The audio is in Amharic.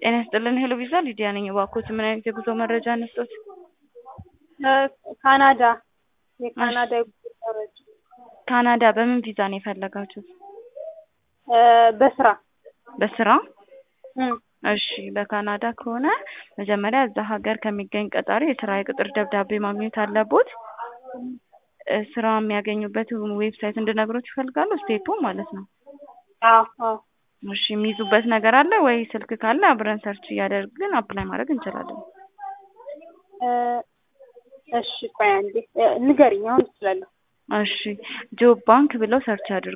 ጤና ይስጥልን ሄሎ ቪዛ ሊዲያ ነኝ። እባክዎት ምን አይነት የጉዞ መረጃ እንስጦት? ካናዳ የካናዳ የጉዞ መረጃ ካናዳ በምን ቪዛ ነው የፈለጋችሁት? በስራ በስራ እም፣ እሺ በካናዳ ከሆነ መጀመሪያ እዛ ሀገር ከሚገኝ ቀጣሪ የስራ የቅጥር ደብዳቤ ማግኘት አለቦት። እ ስራ የሚያገኙበት ዌብሳይት እንድነግሮት ይፈልጋሉ? ስቴፑ ማለት ነው። አዎ አዎ እሺ የሚይዙበት ነገር አለ ወይ? ስልክ ካለ አብረን ሰርች እያደረግን አፕላይ ማድረግ እንችላለን። እ እሺ ቆይ አንዴ እ ንገሪኝ፣ አሁን እችላለሁ። እሺ ጆብ ባንክ ብለው ሰርች ያድርጉ።